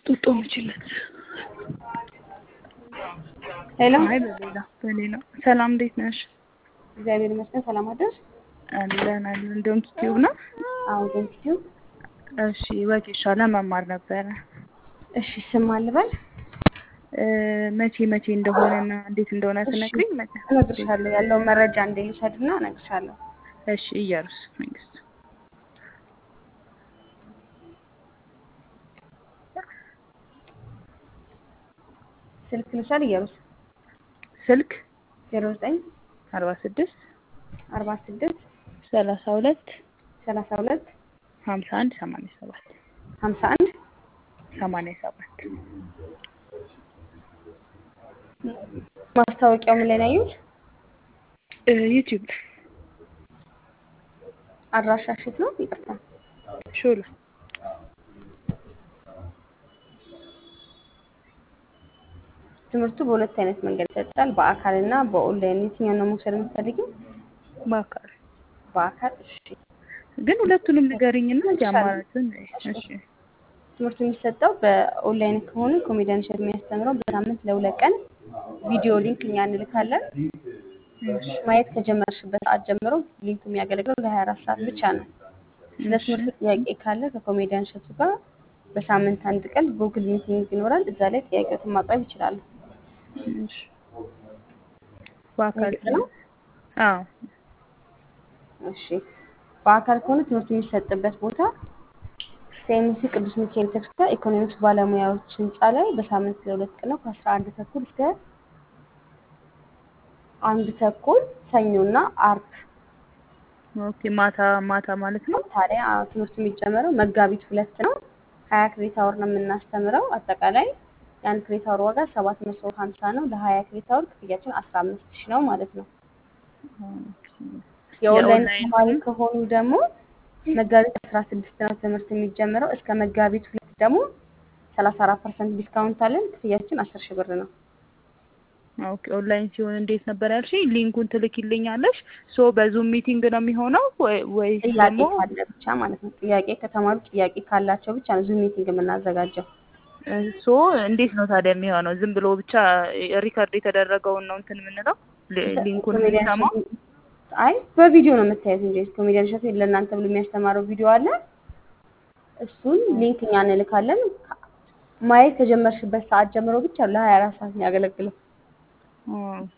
ጡጦ ምችለት ሄሎ አይ በሌላ በሌላ ሰላም እንዴት ነሽ? እግዚአብሔር ይመስገን። ሰላም አደርሽ? አለን አለን። እንደውም ስትይው ነው። አዎ ዶንኪቲው። እሺ ወጌሻ ለመማር ነበረ። እሺ ስም አልበል እ መቼ መቼ እንደሆነና እንዴት እንደሆነ ትነግሪኝ? መቼ? እነግርሻለሁ። ያለውን መረጃ እንደልሻድና እነግርሻለሁ። እሺ እያሩስ መንግስት ስልክ ልሻል እየሩስ ስልክ ዜሮ ዘጠኝ አርባ ስድስት አርባ ስድስት ሰላሳ ሁለት ሰላሳ ሁለት ሀምሳ አንድ ሰማንያ ሰባት ሀምሳ አንድ ሰማንያ ሰባት ማስታወቂያው ምን ላይ ነው ያዩት? እ ዩቲዩብ አድራሻሽ የት ነው? ይቅርታ ሾላ ትምህርቱ በሁለት አይነት መንገድ ይሰጣል። በአካል እና በኦንላይን የትኛውን ነው መውሰድ የምትፈልጊው? በአካል በአካል እሺ። ግን ሁለቱንም ንገሪኝና እሺ፣ አማራጭን እሺ ትምህርቱ የሚሰጠው በኦንላይን ከሆነ ኮሜዲያን እሸት የሚያስተምረው በሳምንት ለሁለት ቀን ቪዲዮ ሊንክ እኛ እንልካለን። እሺ ማየት ከጀመርሽበት ሰዓት ጀምሮ ሊንኩ የሚያገለግለው ለሀያ አራት ሰዓት ብቻ ነው። ስለ ትምህርቱ ጥያቄ ካለ ከኮሜዲያን እሸቱ ጋር በሳምንት አንድ ቀን ጉግል ሚቲንግ ይኖራል። እዛ ላይ ጥያቄዎትን ማቅረብ ይችላሉ። እሺ በአካል ግልጽ ነው? አዎ እሺ በአካል ከሆነ ትምህርቱ የሚሰጥበት ቦታ ሴምሲ ቅዱስ ሚካኤል ቤተክርስቲያን ኢኮኖሚክስ ባለሙያዎች ህንፃ ላይ በሳምንት ለሁለት ቀን ነው ከአስራ አንድ ተኩል እስከ አንድ ተኩል ሰኞና አርብ ኦኬ ማታ ማታ ማለት ነው ታዲያ ትምህርቱ የሚጀመረው መጋቢት ሁለት ነው። ሀያ ክሬት አወር ነው የምናስተምረው። አጠቃላይ የአንድ ክሬት አወር ዋጋ ሰባት መቶ ሀምሳ ነው። ለሀያ ክሬት አወር ክፍያችን አስራ አምስት ሺህ ነው ማለት ነው። ኦኬ የኦንላይን የኦንላይን ተማሪ ከሆኑ ደግሞ መጋቢት አስራ ስድስት ነው ትምህርት የሚጀምረው። እስከ መጋቢት ሁለት ደግሞ ሰላሳ አራት ፐርሰንት ዲስካውንት አለን። ክፍያችን አስር ሺህ ብር ነው። ኦኬ ኦንላይን ሲሆን እንዴት ነበር ያልሽኝ? ሊንኩን ትልኪልኛለሽ? ሶ በዙም ሚቲንግ ነው የሚሆነው ወይ- ወይስ ጥያቄ ደግሞ ካለ ብቻ ማለት ነው። ጥያቄ ከተማሩ ጥያቄ ካላቸው ብቻ ነው ዙም ሚቲንግ የምናዘጋጀው። እ ሶ እንዴት ነው ታዲያ የሚሆነው? ዝም ብሎ ብቻ ሪከርድ የተደረገውን ነው እንትን የምንለው ሊ- ሊንኩን ኮሜዲያን የምንሰማው? እሸቱ- አይ በቪዲዮ ነው የምታዩት እንጂ ኮሜዲያን እሸቱ ለእናንተ ብሎ የሚያስተማረው ቪዲዮ አለ። እሱን ሊንክ እኛ እንልካለን። ማየት ከጀመርሽበት ሰዓት ጀምሮ ብቻ ለሀያ አራት ሰዓት ነው ያገለግለው። ኦኬ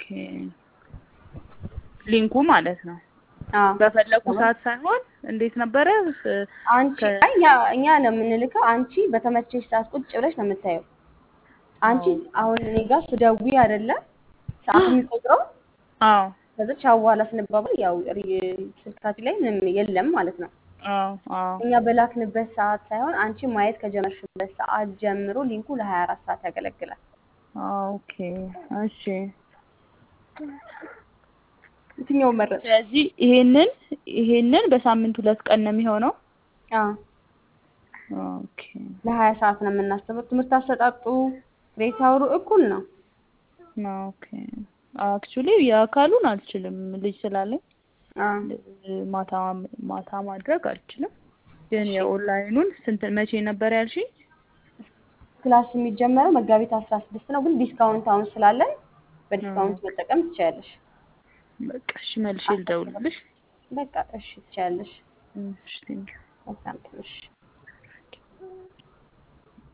ሊንኩ ማለት ነው። አዎ። በፈለኩ ሰዓት ሳይሆን እንዴት ነበረ? እ- አንቺ ከ- አይ እኛ እኛ ነው የምንልከው። አንቺ በተመቸሽ ሰዓት ቁጭ ብለሽ ነው የምታየው። አንቺ አሁን እኔ ጋር ስደውይ አይደለም ሰዓት የሚቆጥረው አዎ ከዛ ቻው በኋላ ስንባባል ያው ሪ- ስልካችን ላይ ምንም የለም ማለት ነው። አዎ አዎ እኛ በላክንበት ሰዓት ሳይሆን አንቺ ማየት ከጀመርሽበት ሰዓት ጀምሮ ሊንኩ ለሀያ አራት ሰዓት ያገለግላል። ኦኬ እሺ። የትኛው መረጥ? ስለዚህ ይሄንን ይሄንን በሳምንት ሁለት ቀን ነው የሚሆነው። አዎ ኦኬ ለሀያ ሰዓት ነው የምናስተምረው። ትምህርት አሰጣጡ ሬት አውሩ እኩል ነው። ኦኬ አክቹሊ የአካሉን አልችልም ልጅ ስላለኝ አዎ ማታ ማታ ማድረግ አልችልም። ግን የኦንላይኑን ስንት መቼ ነበር ያልሽኝ? ክላስ የሚጀመረው መጋቢት አስራ ስድስት ነው። ግን ዲስካውንት አሁን ስላለን በዲስካውንት መጠቀም ትችያለሽ። በቃ እሺ መልሼ ልደውልልሽ። በቃ እሺ ትችያለሽ። እሺ ቴንኪው። መልካም ቀን እሺ።